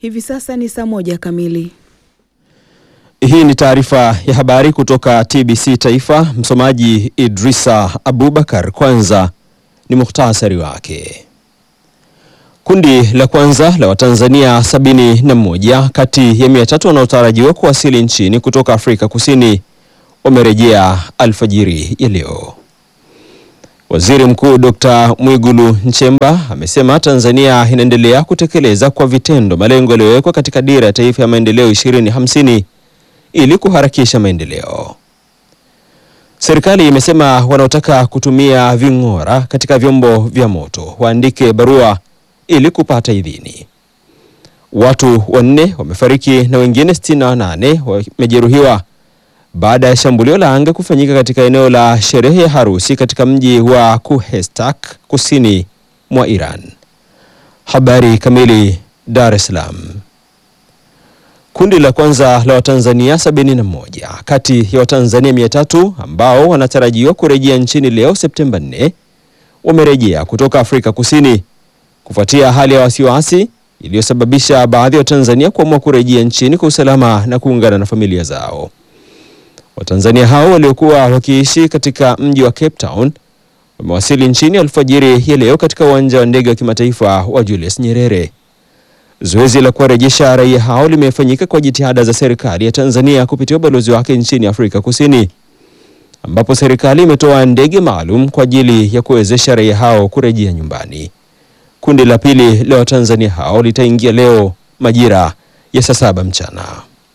Hivi sasa ni saa moja kamili. Hii ni taarifa ya habari kutoka TBC Taifa. Msomaji Idrisa Abubakar. Kwanza ni muhtasari wake. Kundi la kwanza la Watanzania sabini na moja kati ya mia tatu wanaotarajiwa kuwasili nchini kutoka Afrika Kusini wamerejea alfajiri ya leo. Waziri Mkuu Dr. Mwigulu Nchemba amesema Tanzania inaendelea kutekeleza kwa vitendo malengo yaliyowekwa katika Dira ya Taifa ya Maendeleo 2050 ili kuharakisha maendeleo. Serikali imesema wanaotaka kutumia ving'ora katika vyombo vya moto waandike barua ili kupata idhini. Watu wanne wamefariki na wengine 68 wamejeruhiwa baada ya shambulio la anga kufanyika katika eneo la sherehe ya harusi katika mji wa Kuhestak kusini mwa Iran. Habari kamili. Dar es Salaam. Kundi la kwanza la Watanzania sabini na moja kati ya Watanzania mia tatu ambao wanatarajiwa kurejea nchini leo Septemba 4 wamerejea kutoka Afrika Kusini kufuatia hali ya wasiwasi iliyosababisha baadhi ya Watanzania kuamua kurejea nchini kwa usalama na kuungana na familia zao. Watanzania hao waliokuwa wakiishi katika mji wa Cape Town wamewasili nchini alfajiri ya leo katika uwanja wa ndege wa kimataifa wa Julius Nyerere. Zoezi la kuwarejesha raia hao limefanyika kwa jitihada za serikali ya Tanzania kupitia ubalozi wake nchini Afrika Kusini, ambapo serikali imetoa ndege maalum kwa ajili ya kuwezesha raia hao kurejea nyumbani. Kundi la pili la Watanzania hao litaingia leo majira ya saa saba mchana.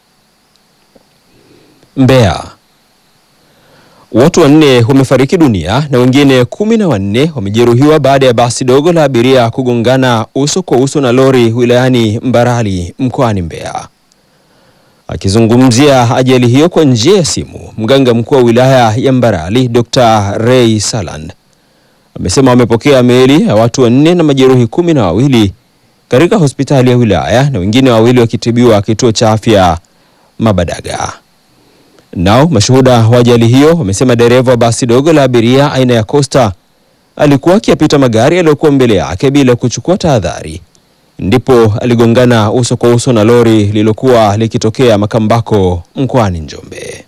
Mbeya. Watu wanne wamefariki dunia na wengine kumi na wanne wamejeruhiwa baada ya basi dogo la abiria kugongana uso kwa uso na lori wilayani Mbarali mkoani Mbeya. Akizungumzia ajali hiyo kwa njia ya simu, mganga mkuu wa wilaya ya Mbarali Dr. Ray Saland amesema wamepokea miili ya watu wanne na majeruhi kumi na wawili katika hospitali ya wilaya na wengine wawili wakitibiwa kituo cha afya Mabadaga. Nao mashuhuda wa ajali hiyo wamesema dereva wa basi dogo la abiria aina ya Costa alikuwa akiyapita magari yaliyokuwa mbele yake bila kuchukua tahadhari, ndipo aligongana uso kwa uso na lori lililokuwa likitokea Makambako mkoani Njombe.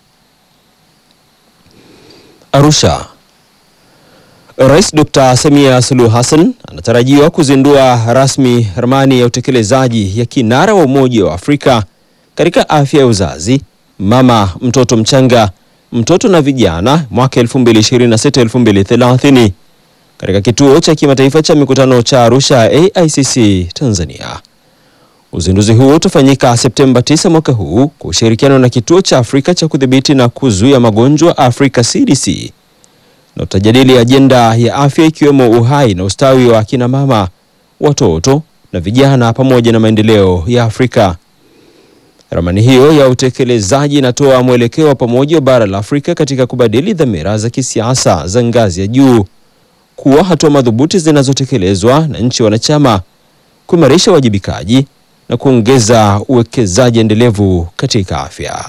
Arusha. Rais Dr. Samia Suluhu Hassan anatarajiwa kuzindua rasmi ramani ya utekelezaji ya kinara wa Umoja wa Afrika katika afya ya uzazi mama, mtoto mchanga, mtoto na vijana mwaka 2026-2030 katika kituo cha kimataifa cha mikutano cha Arusha AICC Tanzania. Uzinduzi huo utafanyika Septemba 9 mwaka huu kwa ushirikiano na kituo cha Afrika cha kudhibiti na kuzuia magonjwa Afrika CDC na utajadili ajenda ya afya ikiwemo uhai na ustawi wa akina mama, watoto na vijana pamoja na maendeleo ya Afrika. Ramani hiyo ya utekelezaji inatoa mwelekeo wa pamoja wa bara la Afrika katika kubadili dhamira za kisiasa za ngazi ya juu kuwa hatua madhubuti zinazotekelezwa na nchi wanachama, kuimarisha uwajibikaji na kuongeza uwekezaji endelevu katika afya.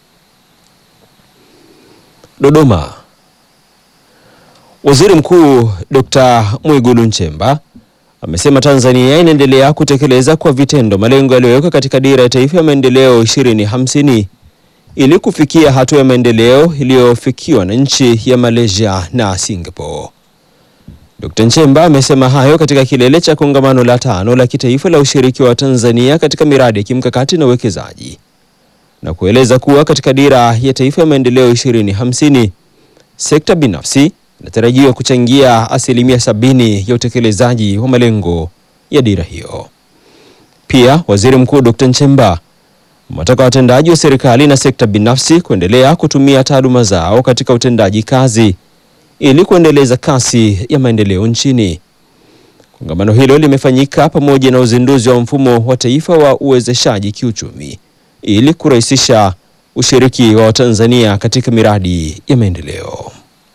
Dodoma. Waziri Mkuu Dr. Mwigulu Nchemba amesema Tanzania inaendelea kutekeleza kwa vitendo malengo yaliyowekwa katika Dira ya Taifa ya Maendeleo 2050 ili kufikia hatua ya maendeleo iliyofikiwa na nchi ya Malaysia na Singapore. Dr. Nchemba amesema hayo katika kilele cha kongamano la tano la kitaifa la ushiriki wa Tanzania katika miradi ya kimkakati na uwekezaji na kueleza kuwa katika Dira ya Taifa ya Maendeleo 2050 sekta binafsi inatarajiwa kuchangia asilimia sabini ya utekelezaji wa malengo ya dira hiyo. Pia Waziri Mkuu Dr. Nchemba amewataka watendaji wa serikali na sekta binafsi kuendelea kutumia taaluma zao katika utendaji kazi ili kuendeleza kasi ya maendeleo nchini. Kongamano hilo limefanyika pamoja na uzinduzi wa mfumo wa taifa wa uwezeshaji kiuchumi ili kurahisisha ushiriki wa Watanzania katika miradi ya maendeleo.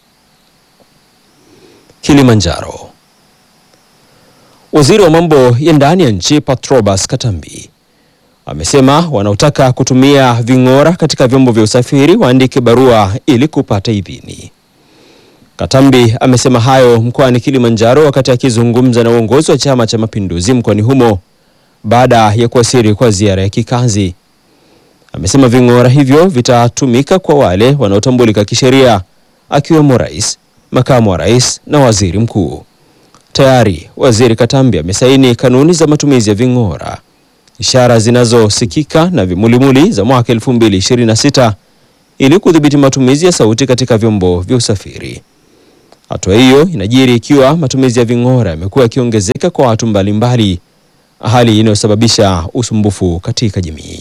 Kilimanjaro. Waziri wa mambo ya ndani ya nchi Patrobas Katambi amesema wanaotaka kutumia ving'ora katika vyombo vya usafiri waandike barua ili kupata idhini. Katambi amesema hayo mkoani Kilimanjaro wakati akizungumza na uongozi wa Chama cha Mapinduzi mkoani humo baada ya kuwasili kwa ziara ya kikazi. Amesema ving'ora hivyo vitatumika kwa wale wanaotambulika kisheria akiwemo rais, makamu wa rais na waziri mkuu. Tayari Waziri Katambi amesaini kanuni za matumizi ya ving'ora, ishara zinazosikika na vimulimuli za mwaka 2026 ili kudhibiti matumizi ya sauti katika vyombo vya usafiri. Hatua hiyo inajiri ikiwa matumizi ya ving'ora yamekuwa yakiongezeka kwa watu mbalimbali, hali inayosababisha usumbufu katika jamii.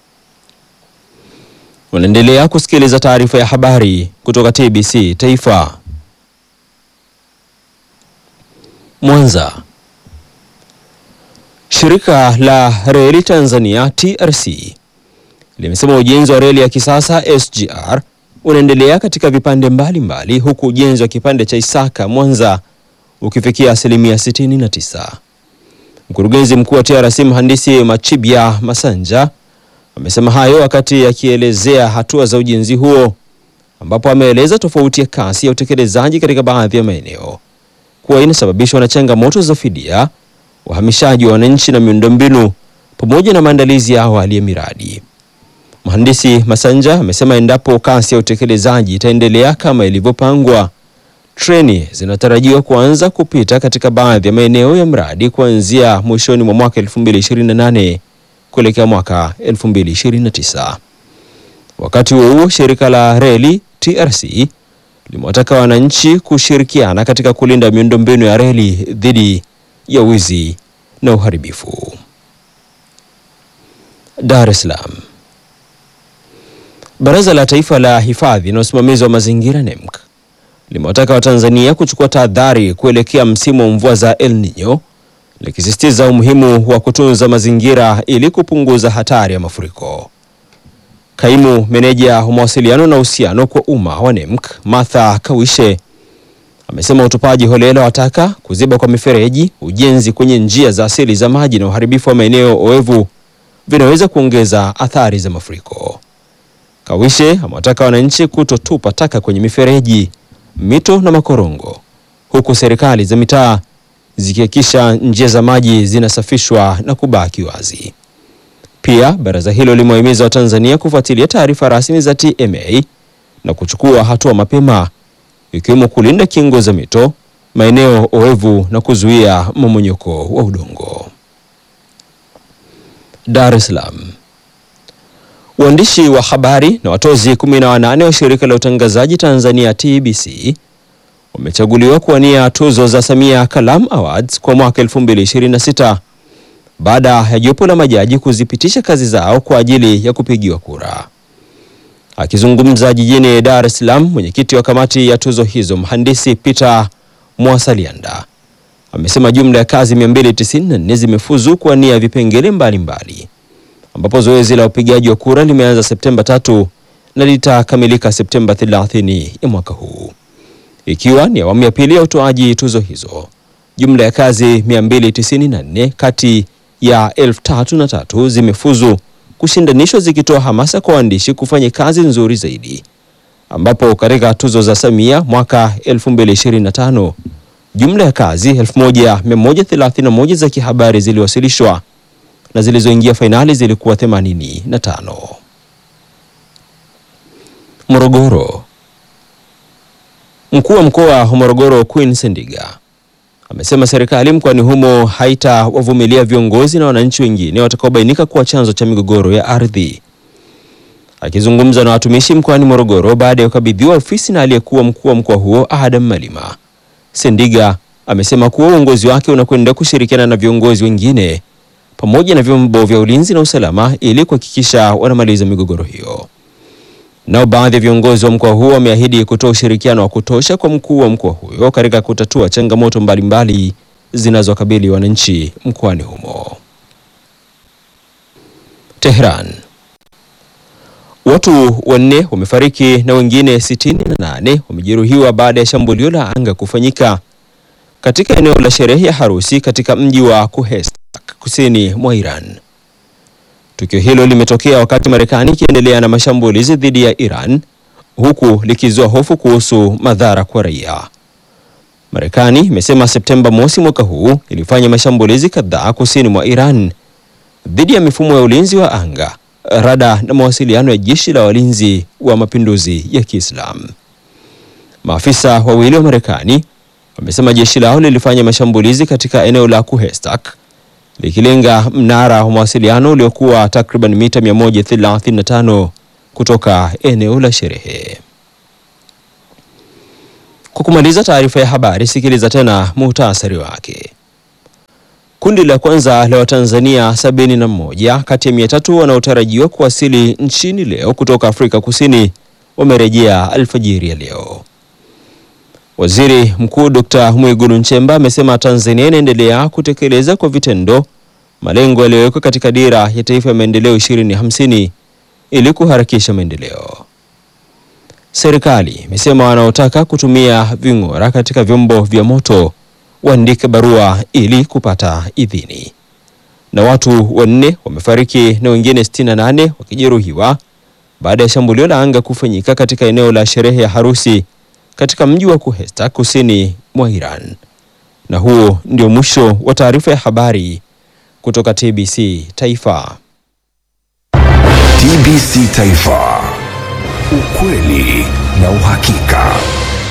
Unaendelea kusikiliza taarifa ya habari kutoka TBC Taifa. Mwanza. Shirika la Reli Tanzania TRC limesema ujenzi wa reli ya kisasa SGR unaendelea katika vipande mbalimbali mbali, huku ujenzi wa kipande cha Isaka Mwanza ukifikia asilimia 69. Mkurugenzi mkuu wa TRC mhandisi Machibya Masanja amesema hayo wakati akielezea hatua za ujenzi huo, ambapo ameeleza tofauti ya kasi ya utekelezaji katika baadhi ya maeneo kuwa inasababishwa na changamoto za fidia, uhamishaji wa wananchi na miundombinu pamoja na maandalizi ya awali ya miradi. Mhandisi Masanja amesema endapo kasi ya utekelezaji itaendelea kama ilivyopangwa, treni zinatarajiwa kuanza kupita katika baadhi ya maeneo ya mradi kuanzia mwishoni mwa mwaka 2028 kuelekea mwaka 2029. Wakati huo huo, shirika la reli TRC limewataka wananchi kushirikiana katika kulinda miundombinu ya reli dhidi ya wizi na uharibifu. Dar es Salaam. Baraza la Taifa la Hifadhi na Usimamizi wa Mazingira NEMC limewataka Watanzania kuchukua tahadhari kuelekea msimu wa mvua za El Nino likisisitiza umuhimu wa kutunza mazingira ili kupunguza hatari ya mafuriko. Kaimu meneja wa mawasiliano na uhusiano kwa umma wa NEMC Martha Kawishe amesema utupaji holela wa taka, kuziba kwa mifereji, ujenzi kwenye njia za asili za maji na uharibifu wa maeneo oevu vinaweza kuongeza athari za mafuriko. Kawishe amewataka wananchi kutotupa taka kwenye mifereji, mito na makorongo, huku serikali za mitaa zikihakikisha njia za maji zinasafishwa na kubaki wazi. Pia baraza hilo limewahimiza Watanzania kufuatilia taarifa rasmi za TMA na kuchukua hatua mapema ikiwemo kulinda kingo za mito, maeneo oevu na kuzuia mmomonyoko wa udongo. Dar es Salaam. Waandishi wa habari na watozi 18 wa shirika la utangazaji Tanzania TBC wamechaguliwa kuwania tuzo za Samia Kalam Awards kwa mwaka 2026 baada ya jopo la majaji kuzipitisha kazi zao kwa ajili ya kupigiwa kura. Akizungumza jijini Dar es Salaam, mwenyekiti wa kamati ya tuzo hizo mhandisi Peter Mwasalianda amesema jumla ya kazi 294 zimefuzu kuwania vipengele mbalimbali, ambapo zoezi la upigaji wa kura limeanza Septemba tatu na litakamilika Septemba 30 ya mwaka huu, ikiwa ni awamu ya pili ya utoaji tuzo hizo. Jumla ya kazi 294 kati ya elfu tatu na tatu zimefuzu kushindanishwa zikitoa hamasa kwa waandishi kufanya kazi nzuri zaidi, ambapo katika tuzo za Samia mwaka 2025 jumla ya kazi 1131 za kihabari ziliwasilishwa na zilizoingia fainali zilikuwa 85. Morogoro. Mkuu wa mkoa wa Morogoro Queen Sendiga amesema serikali mkoani humo haitawavumilia viongozi na wananchi wengine watakaobainika kuwa chanzo cha migogoro ya ardhi. Akizungumza na watumishi mkoani Morogoro baada ya kukabidhiwa ofisi na aliyekuwa mkuu wa mkoa huo Adam Malima, Sendiga amesema kuwa uongozi wake unakwenda kushirikiana na viongozi wengine pamoja na vyombo vya ulinzi na usalama ili kuhakikisha wanamaliza migogoro hiyo. Nao baadhi ya viongozi wa mkoa huo wameahidi kutoa ushirikiano wa kutosha kwa mkuu wa mkoa huyo katika kutatua changamoto mbalimbali zinazokabili wananchi mkoani humo. Tehran. Watu wanne wamefariki na wengine sitini na nane wamejeruhiwa baada ya shambulio la anga kufanyika katika eneo la sherehe ya harusi katika mji wa Kuhestak kusini mwa Iran. Tukio hilo limetokea wakati Marekani ikiendelea na mashambulizi dhidi ya Iran huku likizua hofu kuhusu madhara kwa raia. Marekani imesema Septemba mosi mwaka huu ilifanya mashambulizi kadhaa kusini mwa Iran dhidi ya mifumo ya ulinzi wa anga, rada na mawasiliano ya jeshi la walinzi wa mapinduzi ya Kiislamu. Maafisa wawili wa Marekani wamesema jeshi lao lilifanya mashambulizi katika eneo la Kuhestak likilenga mnara wa mawasiliano uliokuwa takriban mita 135 kutoka eneo la sherehe. Kwa kumaliza taarifa ya habari, sikiliza tena muhtasari wake. Kundi la kwanza la Watanzania sabini na moja kati ya mia tatu wanaotarajiwa kuwasili nchini leo kutoka Afrika Kusini wamerejea alfajiri ya leo. Waziri Mkuu Dr. Mwigulu Nchemba amesema Tanzania inaendelea kutekeleza kwa vitendo malengo yaliyowekwa katika Dira ya Taifa ya Maendeleo 2050 ili kuharakisha maendeleo. Serikali imesema wanaotaka kutumia ving'ora katika vyombo vya moto waandike barua ili kupata idhini. Na watu wanne wamefariki na wengine 68 wakijeruhiwa baada ya shambulio la anga kufanyika katika eneo la sherehe ya harusi katika mji wa Kuhesta kusini mwa Iran. Na huo ndio mwisho wa taarifa ya habari kutoka TBC Taifa. TBC Taifa, ukweli na uhakika.